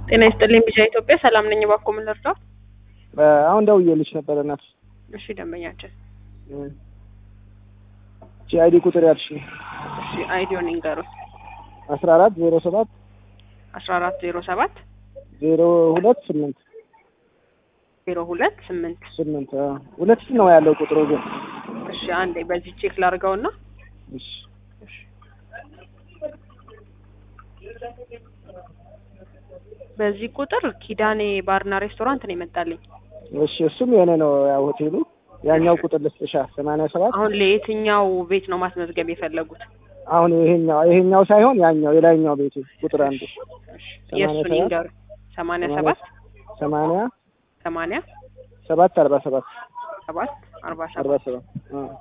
ጤና ይስጥልኝ ቢጃ ኢትዮጵያ ሰላም ነኝ። እባክዎ ምን ልርዳው? አሁን ደውዬልሽ ነበረ እናት። እሺ ደንበኛችን። እቺ አይዲ ቁጥር ያልሽ እሺ አይዲዮን ይንገሩኝ። አስራ አራት ዜሮ ሰባት አስራ አራት ዜሮ ሰባት ዜሮ ሁለት ስምንት ዜሮ ሁለት ስምንት ስምንት ሁለት ነው ያለው ቁጥሩ ግን እሺ አንዴ በዚህ ቼክ ላድርገውና እሺ በዚህ ቁጥር ኪዳኔ ባርና ሬስቶራንት ነው የመጣልኝ። እሺ እሱም የኔ ነው ያው ሆቴሉ ያኛው ቁጥር ልስጥሻ ሰማንያ ሰባት አሁን ለየትኛው ቤት ነው ማስመዝገብ የፈለጉት? አሁን ይሄኛው ይሄኛው ሳይሆን ያኛው የላይኛው ቤቱ ቁጥር አንዱ የእሱን ይንገሩ። ሰማንያ ሰባት ሰማንያ ሰማንያ ሰባት አርባ ሰባት ሰባት አርባ አርባ ሰባት ሰባት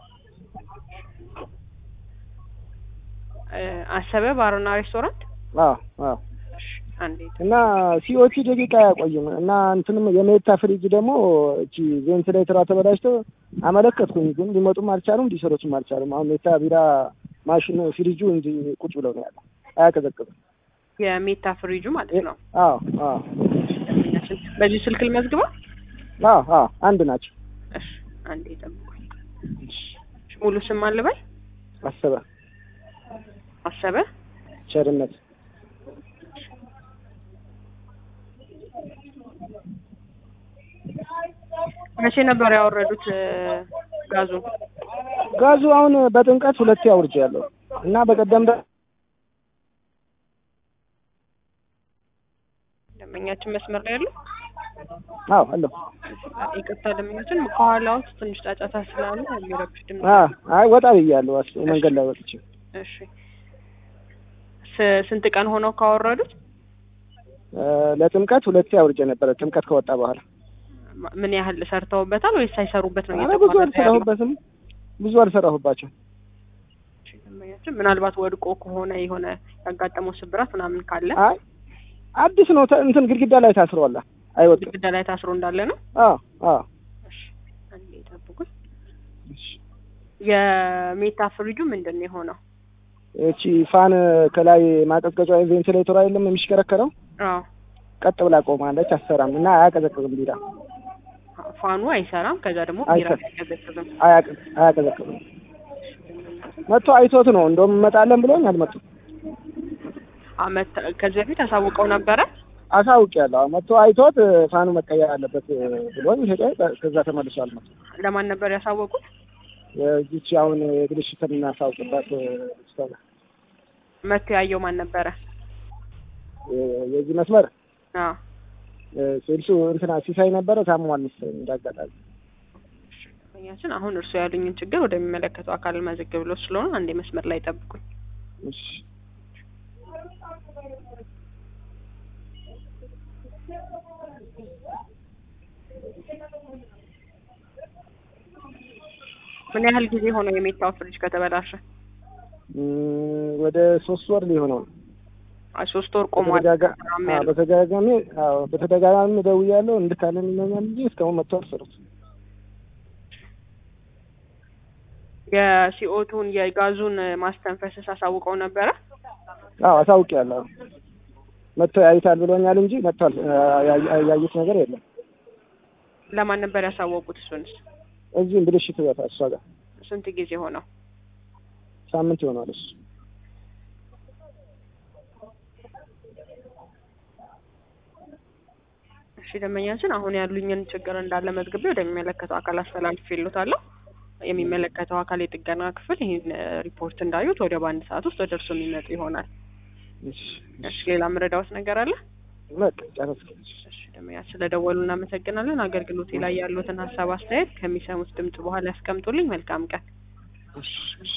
እ አሰበ ባርና ሬስቶራንት አዎ አዎ እሺ አንዴ እና ሲኦቲ ደቂቃ አያቆይም እና እንትንም የሜታ ፍሪጅ ደግሞ እቺ ቬንትሌተሯ ተበላሽቶ አመለከትኩኝ፣ ግን ሊመጡም አልቻሉም፣ ሊሰሩትም አልቻሉም። አሁን ሜታ ቢራ ማሽኑ ፍሪጁ እንዲ ቁጭ ብለው ነው ያለው፣ አያቀዘቅዝም። የሜታ ፍሪጁ ማለት ነው። አዎ አዎ በዚህ ስልክ ልመዝግበው? አዎ አዎ አንድ ናቸው። እሺ አንዴ ጠብቁኝ። ሙሉ ስም አልበል አሰበ አሰበ ቸርነት መቼ ነበር ያወረዱት ጋዙን? ጋዙ አሁን በጥምቀት ሁለቴ አውርጄ ያለው እና በቀደም ደ ደንበኛችን መስመር ላይ ያለው አዎ አለሁ። ይቅርታ ደንበኛችን ከኋላው ትንሽ ጫጫታ ስላለ የሚረብሽ ድምፅ አ አይ ወጣ ብያለሁ። አስ መንገድ ላይ ወጥቼ እሺ ስ- ስንት ቀን ሆነው ካወረዱት? እ ለጥምቀት ሁለቴ አውርጄ ነበረ። ጥምቀት ከወጣ በኋላ ማ- ምን ያህል ሰርተውበታል ወይስ ሳይሰሩበት ነው ኧረ ብዙ እየተቋረጠ ያለው? አልሰራሁበትም፣ ብዙ አልሰራሁባቸው። እሺ፣ ደንበኛችን ምናልባት ወድቆ ከሆነ የሆነ ያጋጠመው ስብራት ምናምን ካለ አይ አዲስ ነው ተ- እንትን ግድግዳ ላይ ታስሯል፣ አይወጥም። ግድግዳ ላይ ታስሮ እንዳለ ነው። አዎ አዎ እሺ አንዴ ጠብቁኝ። የሜታ ፍሪጁ ምንድን ነው የሆነው? እቺ ፋን ከላይ ማቀዝቀጫ ቬንቲሌተር አይደለም የሚሽከረከረው አዎ ቀጥ ብላ ቆማለች፣ አሰራም እና አያቀዘቅዝም። ቢራ ፋኑ አይሰራም። ከዛ ደግሞ ቢራ አይሰራም። አይቀዘቅዝም። አያቅ- አያቀዘቅዝም። መጥቶ አይቶት ነው እንደውም እንመጣለን ብሎኝ አልመጡም። አመት ከዚህ በፊት አሳውቀው ነበረ። አሳውቄያለሁ። መጥቶ አይቶት ፋኑ መቀየር አለበት ብሎኝ ሄደ። ከዛ ተመልሶ አልመጡም። ለማን ነበር ያሳወቁት? የዚች አሁን የግልሽት የምናሳውቅባት ስቶላ መቶ ያየው ማን ነበረ? የዚህ መስመር አዎ ሴልሱ እንትና ሲሳይ ነበረ። ታሟል መሰለኝ እንዳጋጣሚ። ደንበኛችን አሁን እርሱ ያሉኝን ችግር ወደሚመለከተው አካል መዘግብ ብሎ ስለሆነ አንዴ መስመር ላይ ጠብቁኝ። እሺ ምን ያህል ጊዜ ሆነው የሜታው ፍሪጅ ከተበላሸ? እም፣ ወደ ሶስት ወር ሊሆነው ነው። አይ ሶስት ወር ቆሟል። በተደጋጋ- ስራም አዎ፣ ያለው በተደጋጋሚ አዎ፣ በተደጋጋሚ ደውያለሁ እንድታለን ይለኛል እንጂ እስካሁን መጥቶ አልሰሩት። የሲኦቱን የጋዙን ማስተንፈስስ አሳውቀው ነበረ። አዎ አሳውቄያለሁ። መጥቶ ያዩታል ብሎኛል እንጂ መጥቷል። ያ- ያዩት ነገር የለም። ለማን ነበር ያሳወቁት? እሱንስ እዚህም ብልሽት ቦታ እሷ ጋር ስንት ጊዜ ሆነው? ሳምንት ይሆናል እሱ እሺ ደንበኛችን አሁን ያሉኝን ችግር እንዳለ መዝግቤ ወደሚመለከተው አካል አስተላልፌልዎታለሁ። የሚመለከተው አካል የጥገና ክፍል ይህን ሪፖርት እንዳዩት ወደ በአንድ ሰዓት ውስጥ ወደ እርሱ የሚመጡ ይሆናል። እሺ እሺ ሌላ ምረዳዎት ነገር አለ? በቃ ጨረስኩ። እሺ ደንበኛችን ስለደወሉ እናመሰግናለን። አገልግሎቴ ላይ ያሉትን ሀሳብ አስተያየት ከሚሰሙት ድምጽ በኋላ ያስቀምጡልኝ። መልካም ቀን። እሺ እሺ